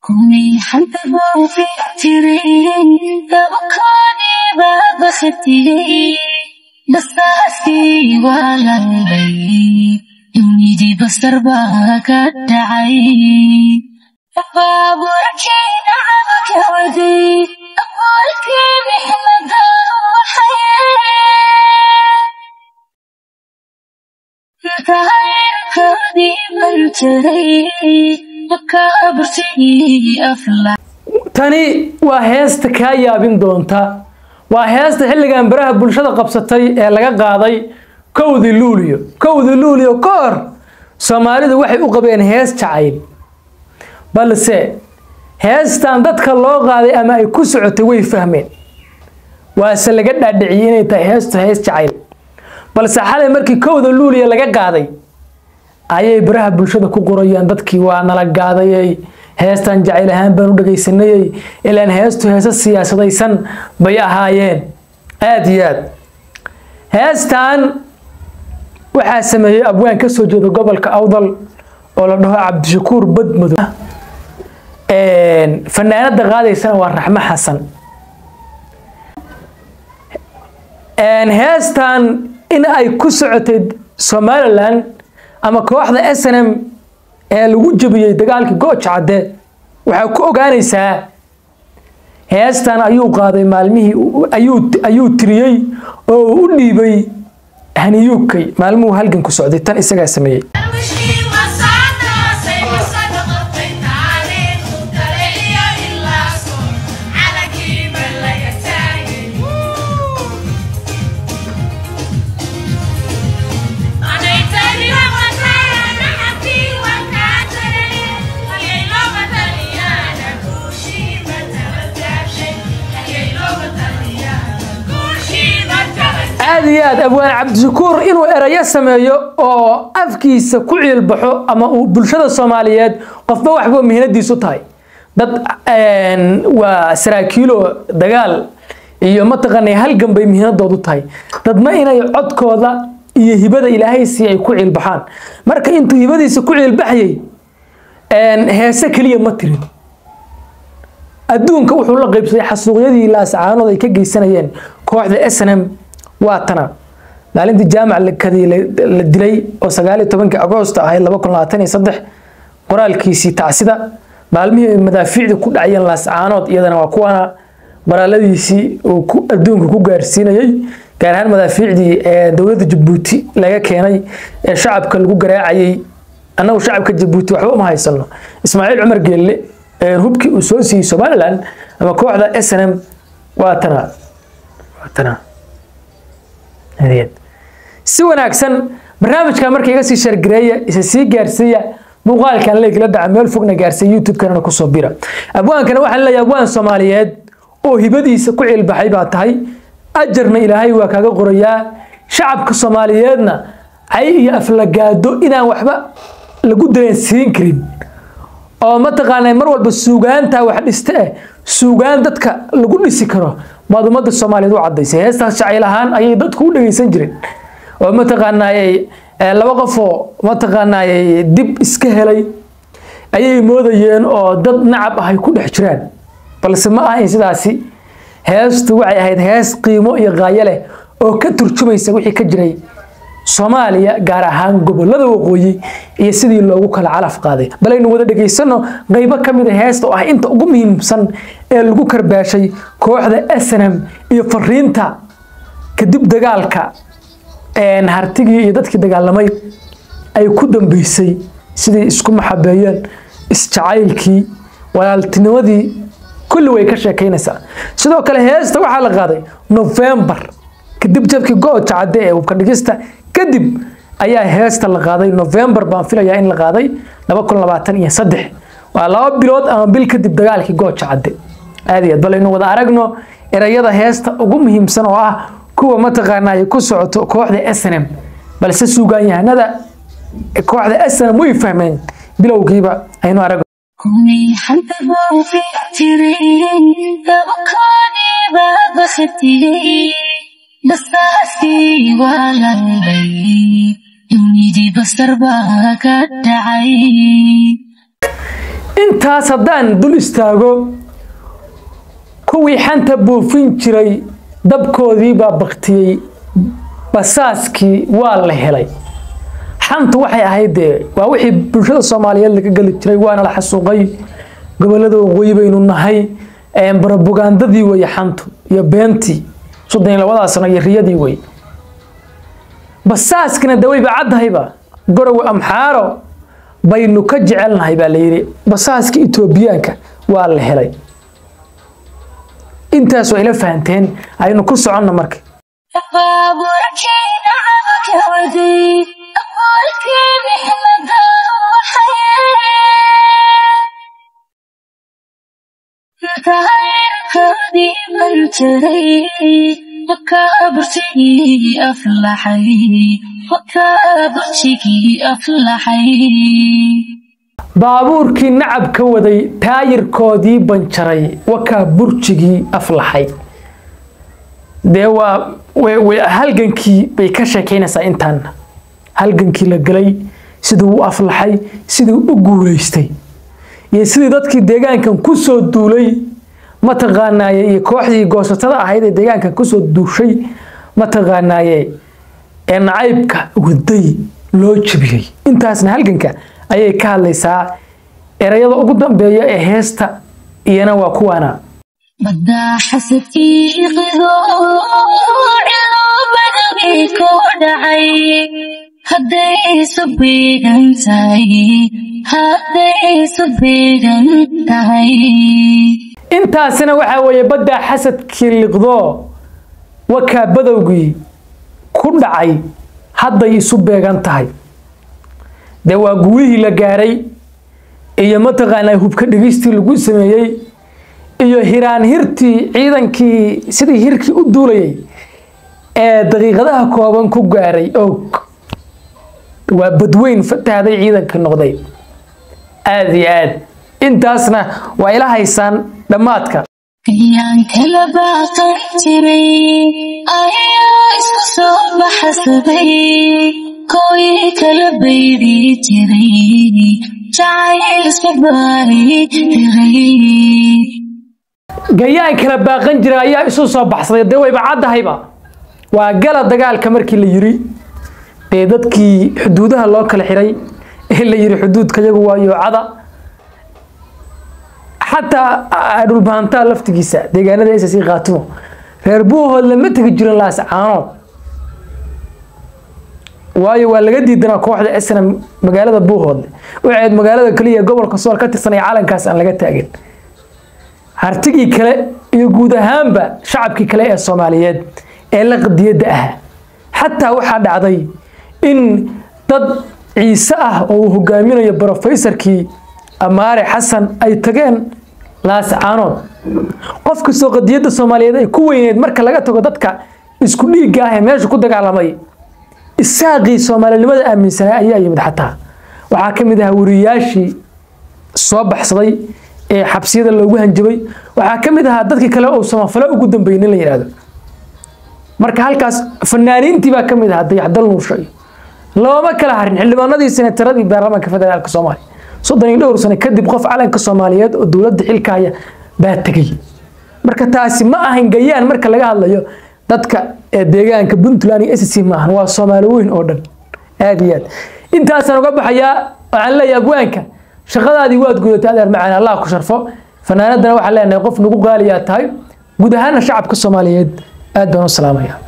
كوني حبه في اعترين فبكوني ببختي بس أسي ولا البي يونيدي بستر باك الدعي فابورك نعمك ودي أبورك محمد وحياة تعالي من تري مكابرتي أفلح tani waa heesta kaa yaabin doonta waa heesta xilligan baraha bulshada qabsatay ee laga qaaday kowdii luuliyo kowdii luuliyo ka hor soomaalidu waxay u qabeen hees jacayl balse heestan dadka loo qaaday ama ay ku socotay way fahmeen waase laga dhaadhiciyey inay tahay heestu hees jacayl balse xalay markii kowda luuliya laga qaaday ayay baraha bulshada ku qorayaan dadkii waa nala gaadayay heestan jacayl ahaan baan u dhagaysanayay ilaan heestu heeso siyaasadaysan bay ahaayeen aada iyo aad heestan waxaa sameeyey abwaan ka soo jeeda gobolka awdal oo la dhaho cabdishakuur badmadow fanaanada qaadaysana waa raxmo xasan heestan in ay ku socotay somalilan ama kooxda s n m ee lagu jebiyey dagaalkii gooja cadde waxaa ku ogaanaysaa heestan ayuu qaaday maalmihii ayuu tiriyey oo uu u dhiibay haniyuukay maalmuhu halgan ku socday tan isagaa sameeyey aada iyo aad abwaan cabdishakuur inuu erayo sameeyo oo afkiisa ku ciilbaxo ama uu bulshada soomaaliyeed qofba waxba mihnadiisu tahay dad waa saraakiilo dagaal iyo mataqaanay halgan bay mihnadoodu tahay dadna inay codkooda iyo hibada ilaahay sii ay ku ciilbaxaan marka intuu hibadiisa ku ciilbaxyay heese keliya ma tirin adduunka wuxuu la qaybsaday xasuuqyadii laasacaanood ay ka geysanayeen kooxda s n m waa tana maalintii jaamac kadii la dilay oo sagaaliyo tobankii agoost ahayd laba kun labaatan iyo saddex qoraalkiisii tacsida maalmihii madaafiicda ku dhacayeen laascaanood iyadana waa kuwana qoraaladiisii uu adduunka ku gaarsiinayey gaar ahaan madaafiicdii ee dowladda jabuuti laga keenay ee shacabka lagu garaacayey annagu shacabka jabuuti waxba uma haysano ismaaciil cumar geelle hubkii uu soo siiyey somalilan ama kooxda s n m waa tana waa tana si wanaagsan barnaamijkan marka iga sii shargareeya isa sii gaarsiiya muuqaalkan leegla dhaca meel fogna gaarsiiya youtube-kanana kusoo bira abwaankana waxaan leeyahay abwaan soomaaliyeed oo hibadiisa ku cilbaxay baa tahay ajarna ilaahay waa kaaga qorayaa shacabka soomaaliyeedna cay iyo aflagaado inaan waxba lagu dareensiin karin oo mataqaanaa mar walba suugaanta wax dhiste eh suugaan dadka lagu dhisi karo maad ummadda soomaaliyeed u cadaysay heestaas jacayl ahaan ayay dadku u dhagaysan jireen oo mataqaanaayey laba qofoo mataqaanaayey dib iska helay ayay moodayeen oo dad nacab ahay ku dhex jiraan balse ma ahayn sidaasi heestu waxay ahayd hees qiimo iyo qaayo leh oo ka turjumaysa wixii ka jiray soomaaliya gaar ahaan gobolada waqooyi iyo sidii loogu kala calaf qaaday balaynu wada dhegaysano qaybo ka mid a heesta oo ah inta ugu muhiimsan ee lagu karbaashay kooxda s n m iyo fariinta kadib dagaalka hartigii iyo dadkii dagaalamay ay ku dambeysay sidii isku maxabeeyeen isjacaylkii walaaltinimadii kulli way ka sheekaynaysaa sidoo kale heesta waxaa la qaaday novembar kadib jabkii gooja cadde ee hubka dhigista kadib ayaa heesta la qaaday novembar baan filayaa in la qaaday laba kun labaatan iyo saddex waa laba bilood ama bil kadib dagaalkii gooja cadde aad iyo aad balaynu wada aragno erayada heesta ugu muhiimsan oo ah kuwa mataqaanaa ay ku socoto kooxda s n m balse suugaanyahanada kooxda s n m way fahmeen bilowgiiba aynu aragno كوني حبه في اعترين فبكوني ببختي بس أسي ولا البي يونيدي بستر باك الدعي intaas haddaan dul istaago kuwii xanta buufin jiray dabkoodii baa baktiyey basaaskii waa la helay xantu waxay ahayd dee waa wixii bulshada soomaaliyeed laga geli jiray waana la xasuuqay gobolada waqooyi baynu nahay barobagandadii weye xantu iyo beentii soddon iyo labadaa sano iyo riyadii wey basaaskina de wayba caddahayba gorowe amxaaro baynu ka jecelnahay baa la yidhi basaaska etoobiyaanka waa la helay intaas waa ila fahanteen aynu ku soconna marka baabuurkeena camalka waday aqoolkii mixmada tahayrkoodii bal jiray wakaa bursigii aflaxay wakaa bursigii aflaxay baabuurkii nacab ka waday taayirkoodii banjaray wakaa burjigii aflaxay dee waa halgankii bay ka sheekeynaysaa intaana halgankii la galay siduu u aflaxay siduu u guulaystay iyo sidii dadkii deegaankan kusoo duulay mataqaanaaye iyo kooxdii goosatada ahayd ee deegaankan kusoo duushay mataqaanaaye ee nacaybka waday loo jebiyey intaasna halganka ayay ka hadlaysaa erayada ugu dambeeya ee heesta iyana waa kuwaana baddaa xasadkii qido ciloobadagii ku dhacay hadday isu beegan tahay hadday isu beegan tahay intaasina waxaa weeye baddaa xasadkii liqdo wakaa badowgii ku dhacay hadday isu beegan tahay dee waa guulihii la gaaray iyo mataqaanaa hubka dhigistii lagu sameeyey iyo hiraan hirtii ciidankii sidii hirkii u duulayay ee daqiiqadaha kooban ku gaaray og waa badweyn fatahday ciidankii noqday aada iyo aad intaasna waa ila haysaan dhammaadka ayaan kala baaqan jiray ayaa isku soo baxsaday kowii kala bayri jiray jacayl isku baari diray gayaan kala baaqan jira ayaa isu soo baxsaday dee wayba caddahayba waa gala dagaalka markii la yiri dee dadkii xuduudaha loo kala xiray ee la yiri xuduudka yagu waa yoocada xataa dhulbahantaa laftigiisa deegaanada ss qaatimo reer buuhood lama tegi jirin laas caanood waayo waa laga diidanaa kooxda esna magaalada buuhoodle waxayd magaalada keliya gobolka sool ka tirsanay calankaas aan laga taagin hartigii kale iyo guud ahaanba shacabkii kale ee soomaaliyeed ee la qadiyadda ah xataa waxaa dhacday in dad ciise ah oo uu hogaaminayo brofesorkii amaare xasan ay tageen laascaanood qof kastoo qadiyadda soomaaliyeed ay ku weyneed marka laga tago dadka isku dhiigga ah ee meesha ku dagaalamay isaaqii soomaalinimada aaminsanaa ayaa yimid xataa waxaa ka mid ahaa wariyaashii soo baxsaday ee xabsiyada loogu hanjabay waxaa ka mid ahaa dadkii kale oo samafalo ugu dambeeyey in la yidhaahdo marka halkaas fanaaniintii baa ka mid ahaa dayaxdal nuursho iyo looma kala harin xildhibaanadii senataradii baarlamaanka federaalka soomaaliya soddon iyo dhowr sano kadib qof calanka soomaaliyeed oo dowladda xilka haya baa tegay marka taasi ma ahan gayaan marka laga hadlayo dadka ee deegaanka puntland iyo sc ma ahan waa soomaali weyn oo dhan aad iyo aad intaasaan uga baxayaa waxaan leeyahay abwaanka shaqadaadii waad gudatay adeer macaan allah ku sharfo fanaanadana waxaan leenahay qof nagu qaaliyaa tahay guud ahaana shacabka soomaaliyeed aad baan u salaamaya